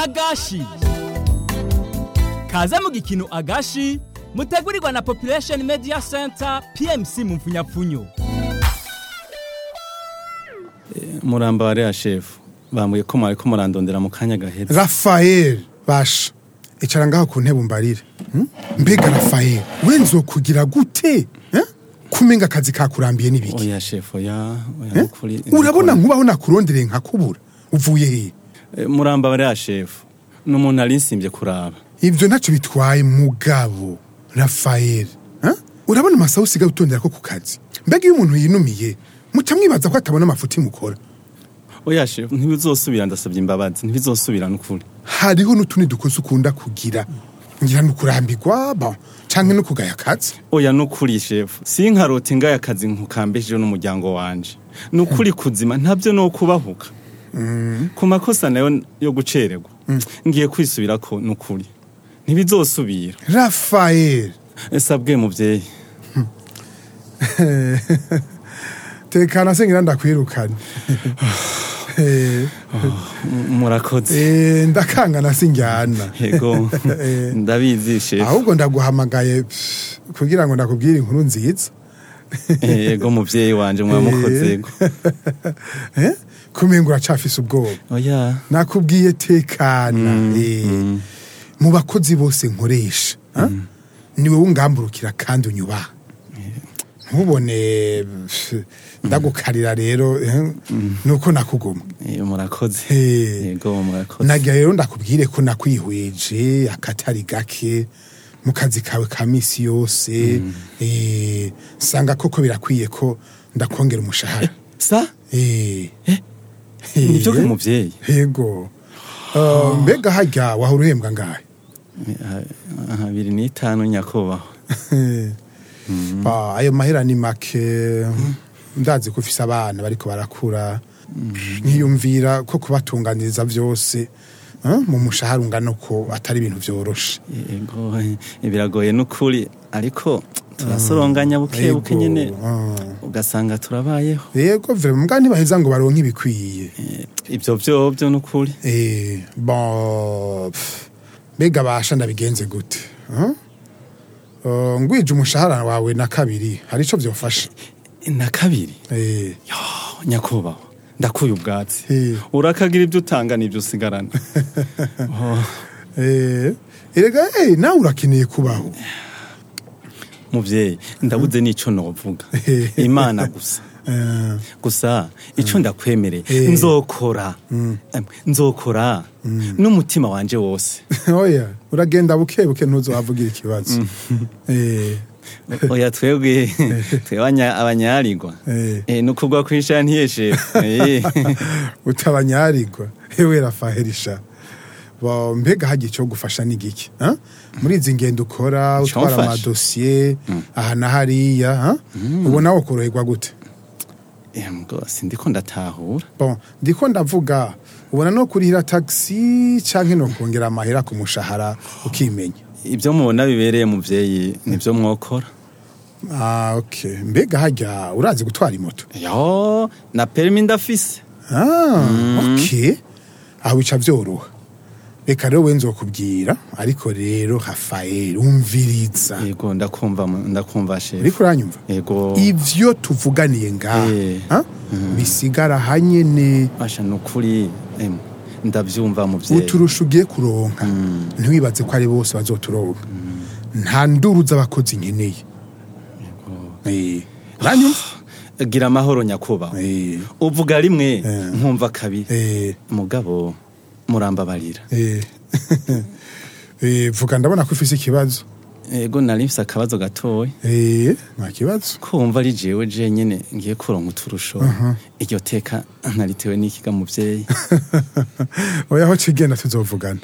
agashi kaze mu gikino agashi mutegurirwa na population media center pmc mu mfunyapfunyo muramba wa rea shefu bambwiye ko mwari ko murandondera mu kanya gahetse rafael basha icara ngaho ku ntebe umbarire hmm? mbega rafael we nzokugira gute eh? kumenga akazi kakurambiye n'ibiki oya shefu oya oya eh? nukuri urabona nkubaho nakurondereye nkakubura uvuye he Eh, muramba wa rea shefu ni umuntu ari nsimbye kuraba ivyo ntacyo bitwaye mugabo rafael eh? urabona amasaha usigaye utondera ko ku kazi mbega iyo umuntu yinumiye muca mwibaza ko atabona amafuti mukora oya shefu ntibizosubira ndasabye imbabazi ntibizosubira nukuri hariho n'utundi dukozi ukunda kugira ngira ni ukurambirwa bon canke no kugaya akazi oya nukuri shefu sinkarote ngaye akazi nkukambesheje n'umuryango wanje nukuri kuzima ntabyo no kubahuka ku makosa nayo yo gucererwa ngiye kwisubirako nukuri ntibizosubira rafael sabwe muvyeyi tekana sengira ndakwirukane Eh, M- murakoze eh, ndakangana sinjyana yego Eh, ndabizi shefu ahubwo ndaguhamagaye pff, kugira ngo ndakubwire inkuru nziza yego muvyeyi wanje mwamukozego Eh, kumenga uracafise ubwoba oya nakubwiye tekana eh, mu bakozi bose nkoresha ah? niwe wungamburukira kandi unyubaha ntubone pff, ndagukarira rero eh, nuko nakuguma Eh, murakoze Eh, yego murakoze nagira rero ndakubwire ko nakwihweje akatari gake mu kazi kawe ka misi yose eh, nsanga koko birakwiye ko ndakongera umushahara sa Eh, nivyo eh, ga muvyeyi yego Uh, mbega harya wahora uhembwa ngahe habiri n'itanu nyakubahwa Ah, ayo mahera ni make ndazi ko ufise abana bariko barakura nkiyumvira ko kubatunganiriza vyose ah, mu mushahara ungana ko atari ibintu vyoroshe yego eh, biragoye nukuri ariko turasoronganya buke buke Yego, nyene ah. ugasanga turabayeho yego vrema mbwa ntibaheza ngo baronke ibikwiye Eh, ivyo vyovyo nukuri Eh, bon pff, mbega basha ndabigenze gute ah? Uh, ngwije umushahara wawe na kabiri hari ico vyofasha na kabiri Eh, yo nyakubahwa ndakuye ubwatsi Eh. urakagira ibyo utanga n'ibyo usigarana Oh, eh, erega eh, nawe urakeneye kubaho muvyeyi ndabuze n'ico novuga Eh. imana gusa Eh, gusa ico ndakwemereye Eh. nzokora Em, nzokora n'umutima wanje wose oya uragenda buke buke ntuzohavugira ikibazo Eh, oya twebwe twebwe abanya- abanyarirwa Eh. Eh, ni ukubwa kwishana ntiyeshe utabanyarigwa ewe rafaherisha Bo, mbega hagiye cyo gufasha n'igiki ah? muri izi ngendo ukora Ico utwara mfasha? amadosiye aha na hariya ah? ubona wo koroherwa gute rwose ndiko ndatahura bon ndiko ndavuga ubona no kurihira taxi canke no kongera amahera ku mushahara ukimenya ibyo mubona bibereye muvyeyi nibyo mwokora ah, okay. mbega harya urazi gutwara imoto yo na perimi ndafise ah, okay. aho bica vyoroha reka rero we nzokubwira ariko rero rafael umviriza yego ndakumva mu- ndakumva shefu uriko uranyumva yego ivyo tuvuganiye ngaha Eh. ah, bisigara hanyene basha ni ukuri em, ndavyumva muvyeyi uturusha ugiye kuronka ntiwibaze ko ari bose bazoturonka nta nduru z'abakozi nkeneye Eh, uranyumva gira amahoro nyakubahwa Eh, uvuga rimwe Eh. nkumva kabiri eh, mugabo murambabarira eh. Eh, vuga ndabona ko ufise ikibazo yego nari mfise akabazo gatoya Eh, nta kibazo kumva ari jewe jenyene ngiye kuronka uturusho iryo teka ntaritewe n'ikiga muvyeyi oya aho cigenda tuzovugana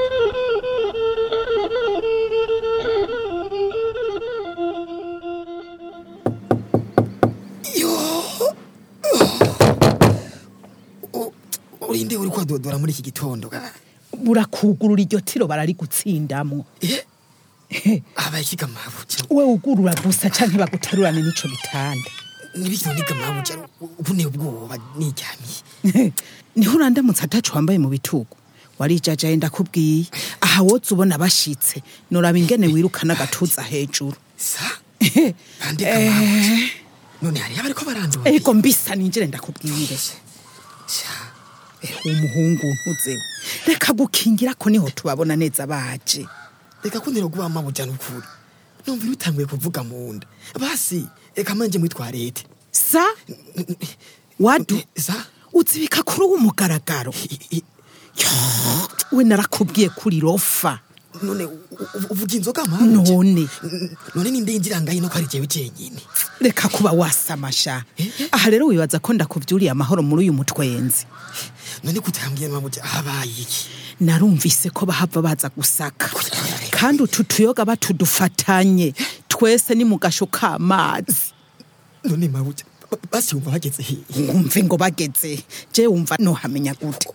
urinde uri kwadodora muri iki gitondo ga? burakugurura iryo tiro bararigutsindamwo Eh? abaye ikigamabuja we ugurura gusa canke bagutarurane n'ico gitanda nibikino nigamabuja ubune ubwoba niryamiye niho urandamutse atacu wambaye mu bitugu warijajaye ndakubwiye aha woza ubona bashitse noraba ingene wirukana agatuza hejuru sa bandika mabuja none hariyo abariko barandura ego mbisa ninjire ndakubwire Sha, umuhungu ntuzeho reka gukingira ko niho tubabona neza baje reka kuntera kuba mabuja nukuri numva bitanguye kuvuga mu nda basi reka manje mwitwarete sa wadu sa uzibika kuri uwo mugaragaro I- i- Yo, we narakubwiye kuri rofa none u- u- uvuga inzoga mabuja none none ninde yinjira ngaho ino ko ari jewe jenyine reka kuba wasamasha aha rero wibaza ko ndakuvyuriye amahoro muri uyu mutwenzi none kutambwiye mabuja habaye iki narumvise ko bahava baza gusaka kandi utu tuyoga batudufatanye twese ni mu gasho k'amazi none mabuja ba- basi wumva bageze hehe wumve ngo bageze je wumva nohamenya gute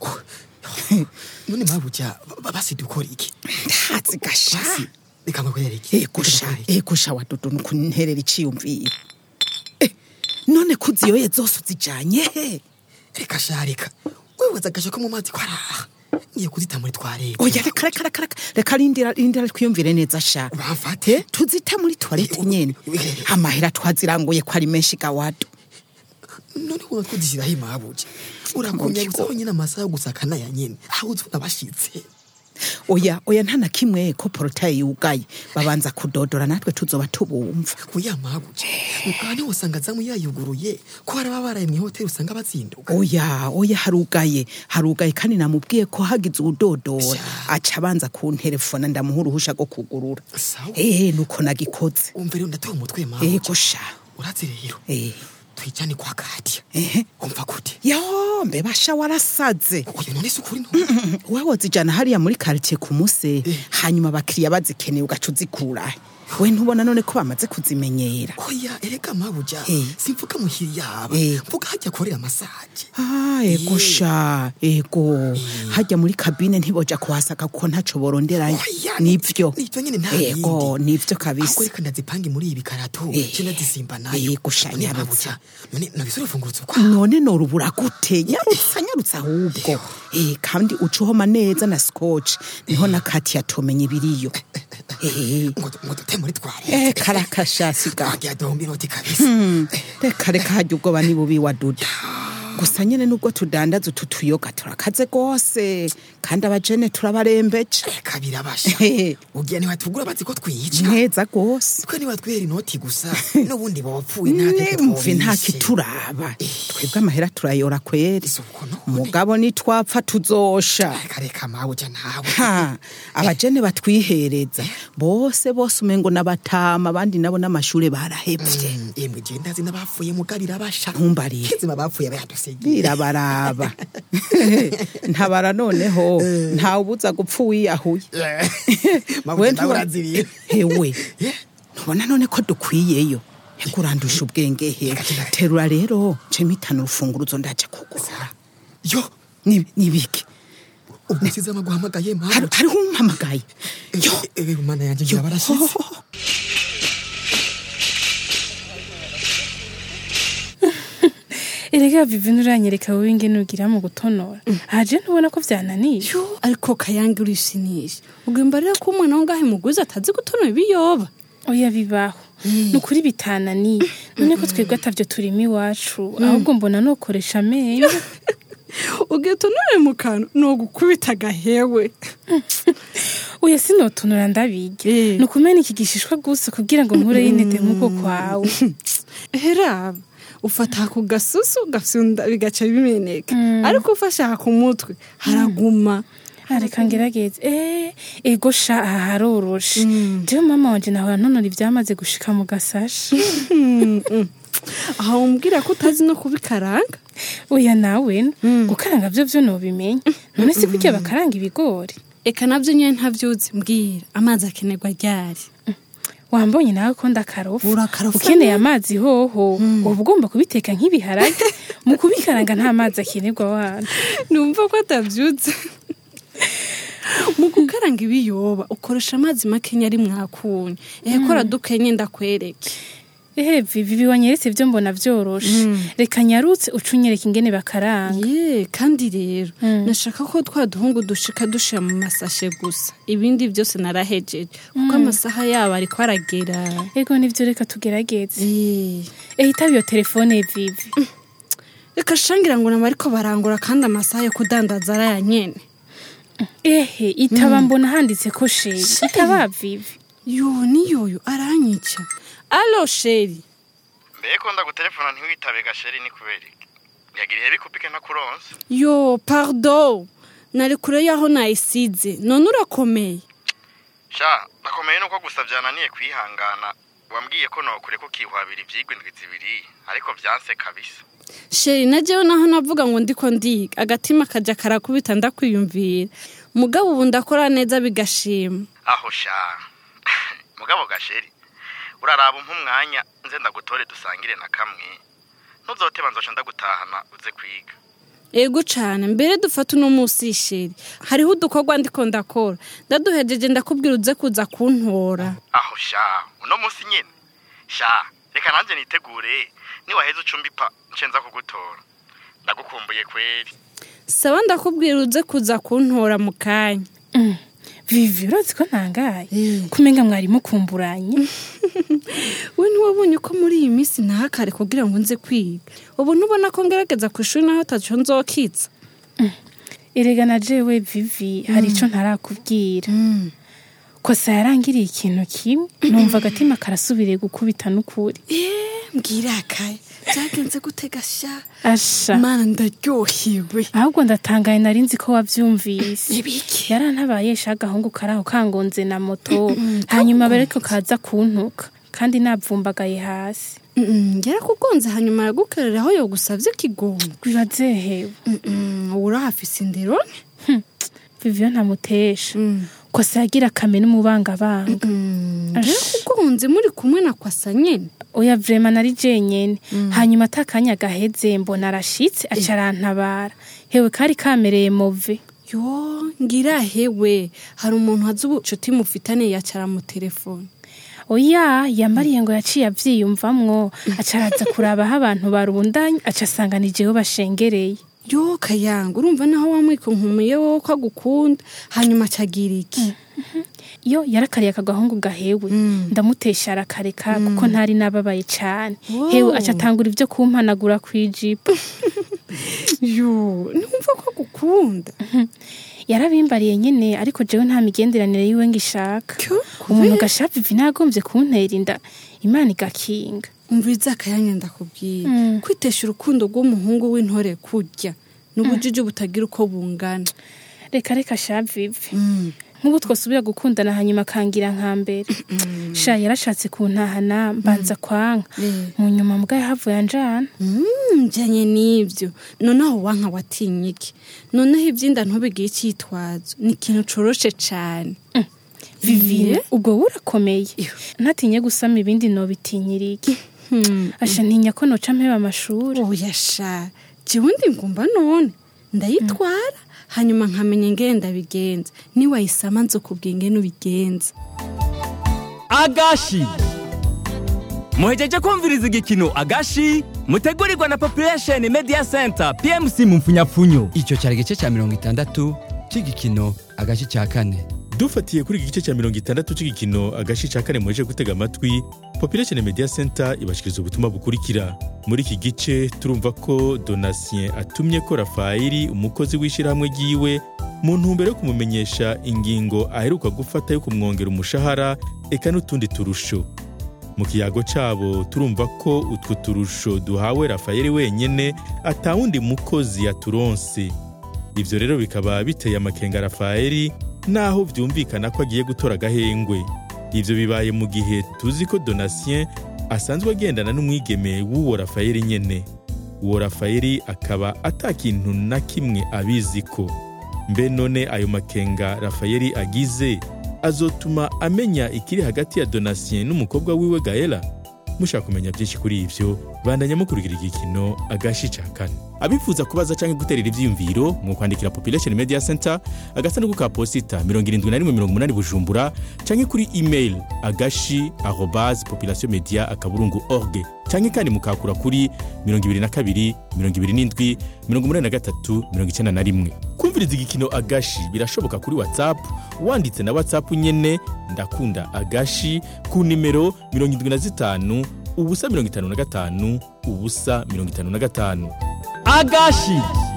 none mabuja ba- basi dukora iki ntazi gasha basi reka nkwereke ego sha ego sha wadudu nukunterera iciyumviro Eh, none kuziyoye zose uzijanye he reka sha reka wibaza agasha ko mu mazi ko araha ngiye kuzita muri twarete oya reka reka reka reka reka rindira rindira twiyumvire neza sha bamfate tuzita muri toilette nyene amahera twaziranguye ko ari menshi gawadu none wumva twuzishyiraho imabuja urakunyagizaho nyine amasaha yo gusaka naya nyene aho uzibona bashitse oya oya nta na kimwe ko porotaye yugaye babanza kudodora natwe tuzoba tubumva kuya mabuja mukaba usanga zamu yayuguruye ko hari ababa baraye mw'ihoteli usanga bazinduka oya oya harugaye harugaye kandi namubwiye ko hagize udodora aca abanza kunterefona ndamuha uruhusha rwo kugurura sawa eh nuko nagikoze umva rero ndatoye umutwe ego mabuja sha urazi rero eh twijane kwa kadiya ehe umva gute yo mbebasha warasaze oya none si ukuri none wewe wozijana hariya muri quartier ku muse hanyuma abakiriya bazikeneye ugaca uzikurahe we ntubona none ko bamaze kuzimenyera oya ereka mabuja Eh. simvuga muhiri yaba Eh. mvuga hajya akorera masaje Ah, ego Eh. sha ego hajya muri kabine ntiboja kuhasaka kuko ntaco boronderayo Oya, nivyo nivyo nyene nta ego bindi. nivyo ahubwo kabisa reka ndazipange muri ibi karato Eh. ce ndazisimba nayo Yego, sha, None nyarutsa. mabuja none nabisore fungurutse ukwa none norubura gute nyarutsa nyarutsa ahubwo eh kandi uca uhoma neza na scotch niho na kati yatomenya ibiriyo eh ngo ngo dute muri twari eh karakashasiga twagiye dombi inoti kabisa reka reka hajya ubwoba ni bubi wa duda gusa nyene nubwo tudandaza utu tuyoga turakaze rwose kandi abajene turabarembeje reka birabasha Hehe. ugiye ntiwatugura bazi ko twica neza rwose twe nibatwera inoti gusa n'ubundi bapfuye nta keke mve nta twabishe. kituraba twebwe amahera turayora kweri Isuku none. mugabo nitwapfa tuzosha reka reka mabuja nawe ha abajene batwihereza bose bose umengo n'abatama abandi nabo n'amashure barahevye Mm, emwe je ndazi n'abapfuye muga birabasha Ntumbarire. kizima bapfuye bayadusegeye birabaraba ntabara noneho ntawubuza gupfa uwiyahuye mabuja nawe uraziriye hewe ntubona none ko dukwiyeyo kurandusha ubwenge he terura rero cemitana urufunguruzo ndaje kugura yo Ni- nibiki ubwo nsize amaguhamagaye Hari- mabuja hariho umpamagaye yo ewe mana yanje ngira barashize erega vivi nuranyereka wowe ingene ugira mu gutonora aje ntubona ko vyananiye Yo, ariko kayange urisinisha ugomba rero ko umwana wo ngahe muguzi atazi gutonora ibiyoba oya bibaho ni ukuri bitananiye none ko twebwe atavyo turimo iwacu ahubwo mbona nokoresha amenyo ugatonore mu kantu ni ugukubita agahewe oya sinotonora ndabirya Eh. ni ukumena iki gishishwa gusa kugira ngo nkure y'intete nk'uko kwawe heraba ufata ku gasusu gafyunda bigaca bimeneka ariko ufashe aha ku mutwe haraguma areka ngerageze eh ego sha aha haroroshe jewe mama wanje nahora ntonora ivyamaze gushika mu gasashi aha umbwira ko utazi no kubikaranga oya nawe gukaranga vyo vyo nobimenya none si kurya bakaranga ibigori eka navyo nyene ntavyuzi mbwira amazi akenerwa ryari wambonye nawe ko ndakarofa Urakarofa ukeneye amazi hoho uba ugomba kubiteka nk'ibiharage mu kubikaranga nta mazi akenerwa wana numva ko atavyuzi mu gukaranga ibiyoba ukoresha amazi makenya ari mwakunye ehekora dukenye ndakwereke ehe vivi biwanyeretse ibyo mbona byoroshe reka nyarutse ucunyereka ingene bakaranga ye kandi rero Mm. nashaka ko twa duhungu dushika dushira mu masashe gusa ibindi byose narahejeje kuko amasaha yabo ariko aragera ego nivyo reka tugerageze Eh, ehe itaba iyo telefone vivi reka shangira ngo nama ariko barangura kandi amasaha yo kudandaza araya nyene ehe itaba mbona handitse ko sheri itaba vivi yo niyoyo aranyica alo sheri mbega ndagutelefona ntiwitabe gasheri ni kubera iki yagira ihe bikupike ntakuronse yo pardon nari kure y'aho nayisize none urakomeye sha nakomeye nuko gusa byananiye kwihangana wambwiye ko nokure ko kihwabira ivyigwa indwi zibiri ariko vyanse kabisa sheri na jewe naho navuga ngo ndiko ndiga agatima kaja karakubita ndakwiyumvira mugabo ubu ndakora neza bigashima aho sha mugabo gasheri uraraba umpa umwanya nze ndagutore dusangire na kamwe ntuzoteba nzoca ndagutahana uze kwiga ego cane mbere dufata uno musi sheri hariho udukorwa ndiko ndakora ndaduhejeje ndakubwira uze kuza kuntora aho sha uno munsi nyene sha reka nanjye nitegure niwaheza ucumbipa nce nza kugutora ndagukumbuye kweri saba ndakubwira uze kuza kuntora mu kanya Mm. vivi urazi ko ntangaye Eh. kumenga mwari mukumburanye we ntiwabonye ko muri iyi minsi ntahakare kugira ngo nze kwiga ubu ntubona ko ngerageza ku ishuri naho ataco nzokitsa erega na jewe vivi hari ico ntarakubwira kosa yarangiriye ikintu kimwe numva agatima karasubiriye gukubita n'ukuri mbwira akaye byagenze gute gasha asha mana ndaryohewe ahubwo ndatangaye nari nzi ko wavyumvise ibiki yarantabayesha agahungu karaho kangonze na moto hanyuma bariko kaza kuntuka kandi navumbagaye hasi yarakugonze hanyuma aragukereraho yo gusavye kigongo bibazehewe ubu urahafise indero viviyo ntamutesha kosa yagira akame n'umubangabanga yarakugonze muri kumwe na kwasa nyene oya vrema nari jenyene hanyuma atakanya gaheze mbona arashitse aca arantabara hewe kari kamereye move yo ngira hewe hari umuntu azi ubucuti mufitane yacara mu telefone oya yambariye ngo yaciye avyiyumvamwo aca araza kuraba aho abantu barundanye aca asanga ni jewe bashengereye yo kayanga urumva naho wamwikonkumuye wowe ko agukunda hanyuma acagira iki yo yarakariye aka gahungu gahewe ndamutesha arakareka kuko ntari nababaye cane Wow. hewe aca atangura ivyo kumpanagura kw'ijipo yo ntumva ko agukunda yarabimbariye nyene ariko jewe nta migenderanire yiwe ngishaka Kyo, umuntu gashapu ivi nagombye kuntera inda imana igakinga umviriza akayanya ndakubwira Mm. kwitesha urukundo rw'umuhungu w'intore kurya n'ubujiji butagira uko bungana reka reka shavivi nk'ubu twasubira gukundana hanyuma akangira nka mbere sha yarashatse kuntahana mbanza kwanka Eh. mu nyuma mbwa yahavuye anjana Mm, njanye n'ivyo noneho wanka watinye iki noneho ivyinda ntubigire icyitwazo ni ikintu coroshe cane vivine ubwo burakomeye ntatinye gusama ibindi nobitinyira iki asha ntinya ko noca mpeba amashuri oya sha jewe ndi ngumva none ndayitwara hanyuma nkamenya ingene ndabigenza niwayisama nzokubwira ingene ubigenza agashi muhejeje kumviriza igikino agashi mutegurirwa na population media center pmc mu mfunyapfunyo icyo cyari igice cya mirongo itandatu cy'igikino agace cya kane dufatiye kuri iki gice cya mirongo itandatu cy'igikino agace cya kane muheje gutega amatwi population media center ibashikiriza ubutumwa bukurikira muri iki gice turumva ko donatien atumye ko rafayeli umukozi w'ishyirahamwe ryiwe mu ntumbero yo kumumenyesha ingingo aheruka gufata yo kumwongera umushahara eka n'utundi turusho mu kiyago cabo turumva ko utwo turusho duhawe rafayeli wenyene atawundi mukozi yaturonse ivyo rero bikaba biteye amakenga rafayeli naho vyumvikana ko agiye gutora agahengwe ivyo bibaye mu gihe tuzi ko donatien asanzwe agendana n'umwigeme w'uwo rafayeli nyene uwo rafayeli akaba ata kintu na kimwe abiziko mbe none ayo makenga rafayeli agize azotuma amenya ikiri hagati ya donatien n'umukobwa wiwe gaela mushaka kumenya byinshi kuri ivyo bandanya mukurikira igikino agashi ca kane abifuza kubaza cyangwa guterera ivyiyumviro mu kwandikira population media center agasanduku ka posita 7180 bujumbura cyangwa kuri email agashi arobase population media akaburungu org cyangwa kandi mukakura kuri 22 27 83 91 kumviriza igikino agashi birashoboka kuri whatsapp wanditse na whatsapp nyene ndakunda agashi ku nimero 75 ubusa 55 ubusa 55 agashi